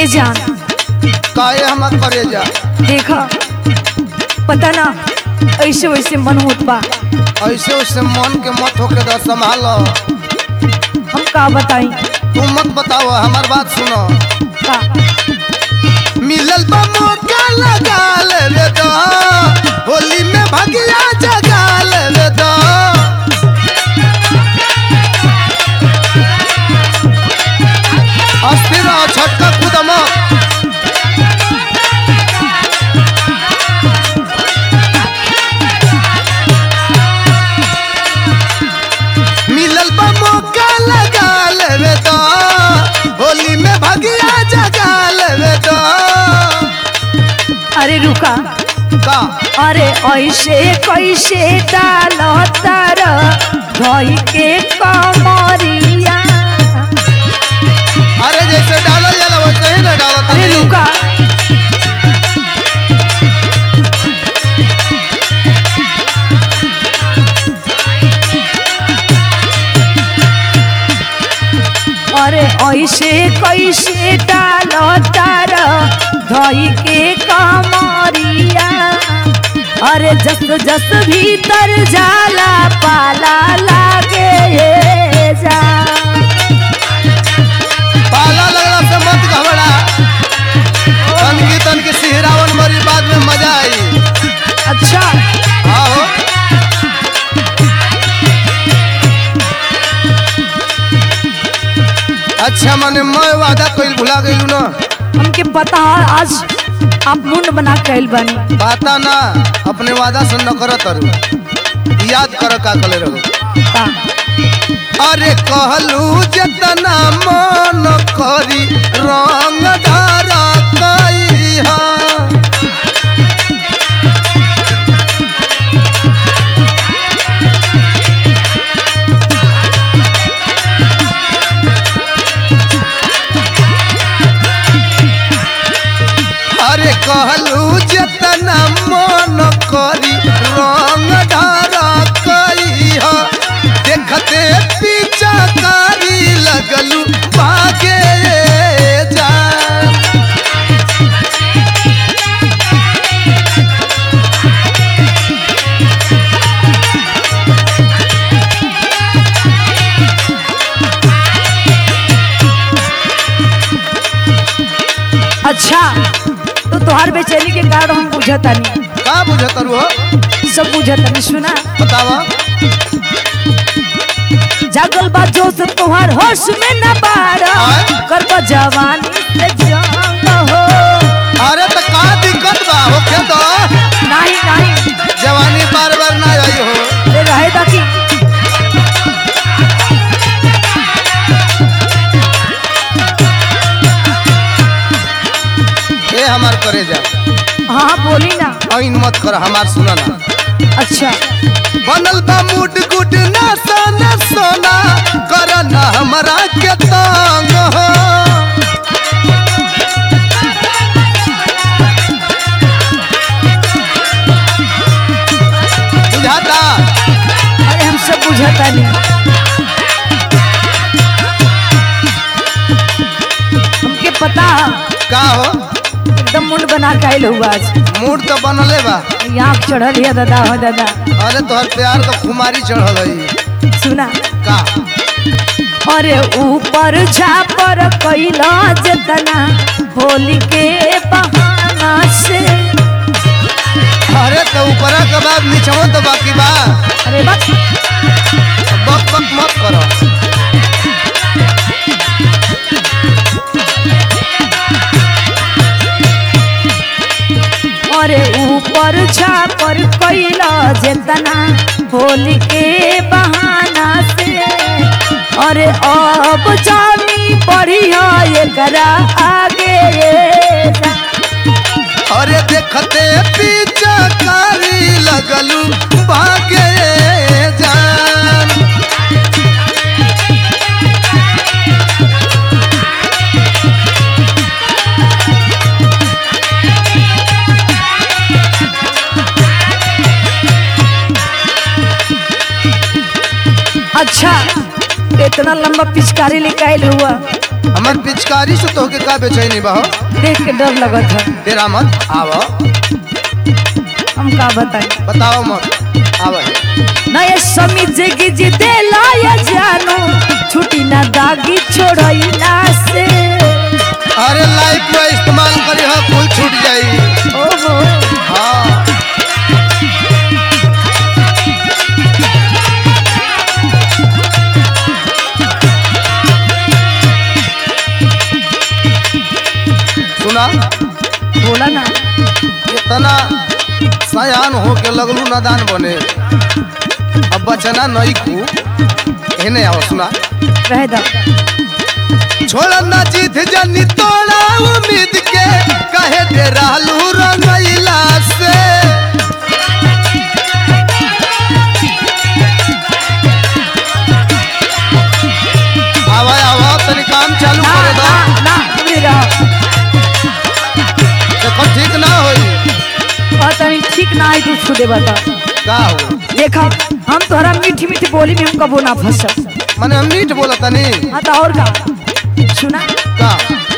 ए जान काहे हम करे जा देखा पता ना ऐसे वैसे मन होत बा ऐसे उससे मन के मत होके द संभाल हम का बताई तू मत बताओ हमार बात सुनो का मिलल बा मौका लगा ले दो होली में भगिया जगा ले दो अस्थिर रहो छटका कूदम मिलल बा मौका लगा ले दो होली में भगिया जगा ले दो अरे रुका का अरे ऐसे कैसे डाल तार धोई के कमरिया अरे जैसे डालल जाला वैसे ही ना डालत अरे हनी। रुका अरे ऐसे कैसे डाल तार धोई के कमरिया अरे जस जस भीतर जाला पाला लागे ये जा पाला लगला से मत घबरा तनकी तनकी सिहरावन मरी बाद में मजा आई अच्छा आओ अच्छा मने मैं वादा कइल भुला गइलू ना हमके पता है आज आप मुंड बना कैल बनी बाता ना अपने वादा से न करत अरु याद कर का कले रहो का अरे कहलू जतना मन करी रंग धारा कइहा अरे कहलू जतना मन करी रंग धारा कइहा देखते पीछा कारी लगलू भागे जा अच्छा तो तोहार बेचैनी के कारण हम बुझतानी का बुझत रू हो सब बुझतानी सुना बतावा जागल बा जोश तोहार होश में न बारा आय? कर जवानी से जंग हो अरे तो का दिक्कत बा होखे तो नहीं नहीं जवानी बार बार ना आई हो अरे रहे ताकि ए हमार करे जा हाँ बोली ना ऐन मत कर हमार सुना ना अच्छा बनल बा मुड गुड ना सोना सोना कर ना हमरा के तंग हो बुझाता अरे हम सब बुझतानी हमके पता का हो एकदम मुंड बना कैल हुआ आज मूड तो बनले बा यहाँ चढ़ल है दादा हो दादा अरे तोहर प्यार तो खुमारी चढ़ल है सुना का अरे ऊपर झापर कैला जतना होली के बहाना से अरे तो ऊपरा के बाद नीचवा तो बाकी बा अरे बस बक बक मत करो अरे ऊपर झापर कैला जतना होली के बहाना से अरे अब जानी बढ़िया एकरा आगे जा। अरे देखते पीछा कारी लगलू भागे जान अच्छा इतना लंबा पिचकारी लेके आयल हुआ हमर पिचकारी से तोहके का बेचैनी बा हो देख के डर लगत है तेरा मत आव हम का बताएं बताओ मत आव नए समिज गिज देला या जानो छुटी ना दागी छोड़ैला से अरे लाइफ में इस्तेमाल करी हो कुल छूट जाई ओहो हाँ सुना बोला ना इतना सयान हो के लगलू नादान बने अब बचना नहीं खू हेने आओ सुना रह दा छोड़ा ना जीत जनी तोड़ा उम्मीद के कहे दे रहलू रंगैला से आवा आवा तनी काम चालू ना करे दो ना ना दूरी रहो देखो ठीक ना होई और तनी ठीक ना आई तू छुदे बता का हो देखा हम तोहरा मीठी मीठी बोली में हम कबो ना फंसब माने हम मीठ बोला तनी हाँ तो और का सुना का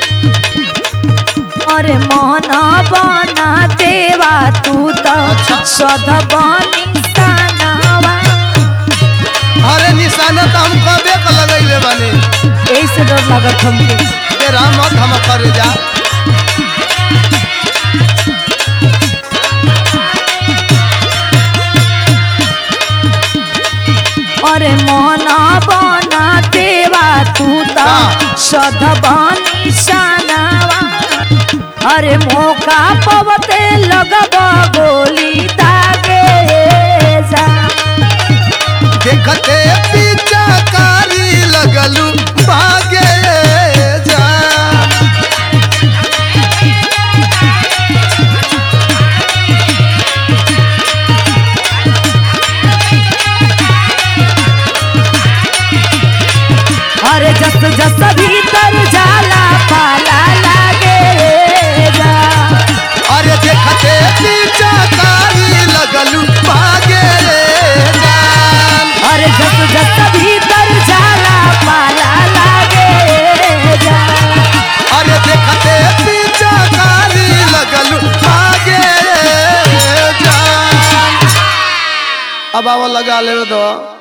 अरे मोहना बना देवा तू तो अच्छा। सद बनी सनावा अरे निशाना तो हम कबे का लगैले बानी यही से डर लगत हमके तेरा मत हम करे जा अरे मोहना बना देवा तू तो हाँ। सद बनी सनावा अरे मौका पवते लगब गोली दागे जा देखते पीछा कारी लगलू भागे जा अरे जस जस भीतर जाला पाला लागे जा अरे देखते पीछा कारी लगलू भागे जा अरे जस जस भीतर जाला पाला लागे जा अरे देखते पीछा कारी लगलू भागे जा अब आवा लगा ले दो